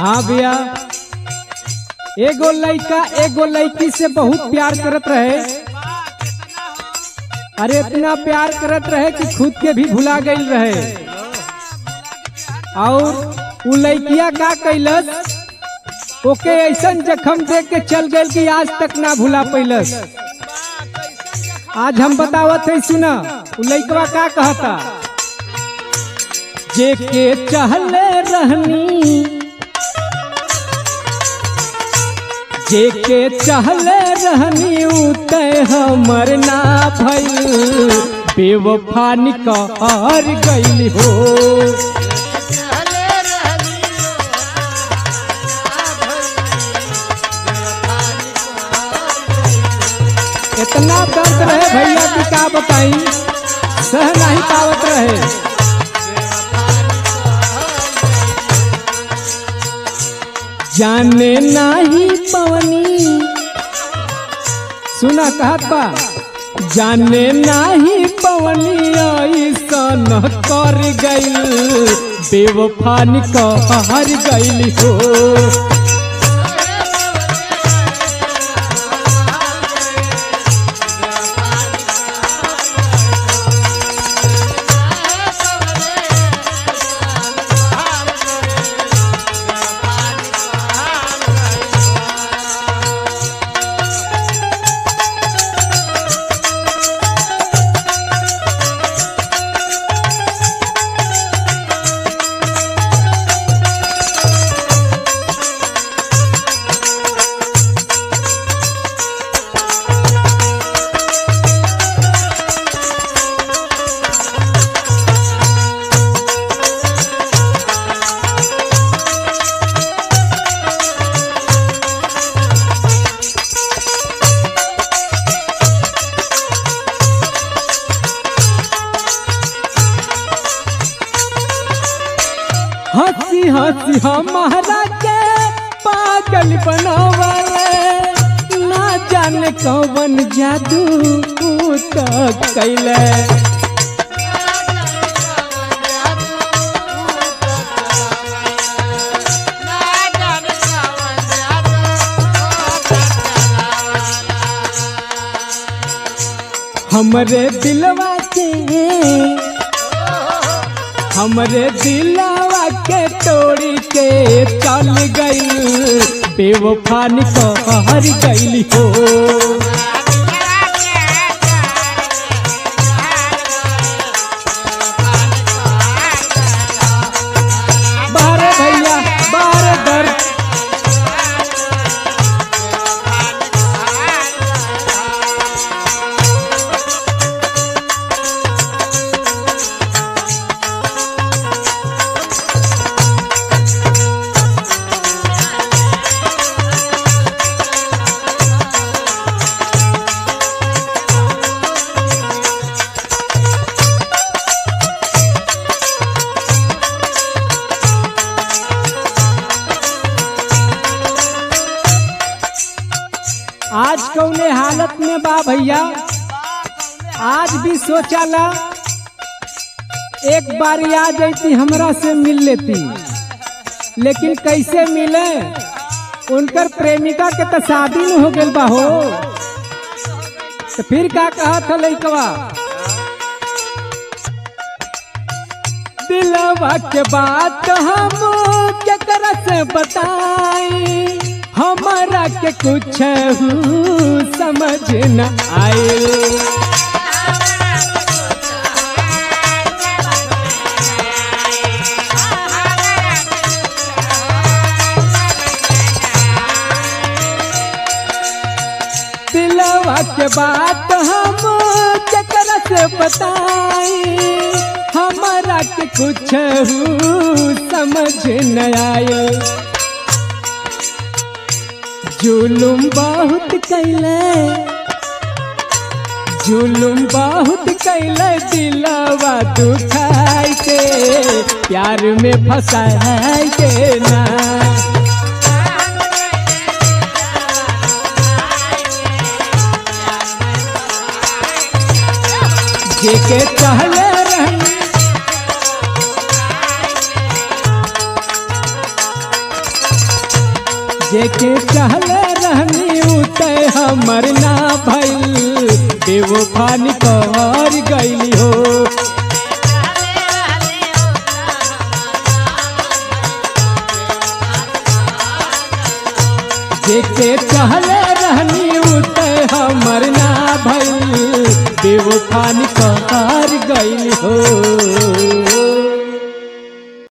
हाँ भैया एगो लड़का एगो लड़की से बहुत प्यार करत रहे अरे इतना प्यार करत रहे कि खुद के भी भुला गई रहे और उ लड़किया का कैलस ओके ऐसन जखम देख के चल गई कि आज तक ना भुला पैलस आज हम बतावत है सुना उ लड़कवा का कहता जे के चहले रहनी जे के चहले रहनी उते हमर ना भइल बेवफा निकर गइल हो इतना दर्द रहे भैया की का बताई सह नहीं पावत रहे जाने नाही पवनी सुना कहत बा जाने नाही पवनी ऐसन कर गइल बेवफा निकर गइल हो हंसी हंसी हमारा के पागल बनावले ना जाने कौन जादू तक कैले हमरे दिलवा के हमरे दिलवा के तोड़ी के चल गई बेवफा निकर गई हो बारे भैया बारे दर्द आज कौने हालत में बा भैया आज भी सोचाला एक बार आ जाती हमरा से मिल लेती लेकिन कैसे मिले उनकर प्रेमिका के तो शादी न हो गइल बा हो तो फिर का कहा था लइकवा दिलवा के बात हम केकरा से बताई हमारा के कुछ समझ न आए दिलवा के बात हम केकरा से बताई हमारा के कुछ समझ न आए जुलुम बहुत कैले जुलुम बहुत कैले दिलवा दुखाई के प्यार में फंसाई के ना जेके चहले रहनी जेके चहले रहनी उते हमर ना भइल बेवफानी कर गईली हो जेके चहले रहनी उते हमर ना भइल बेवफानी कर गईली हो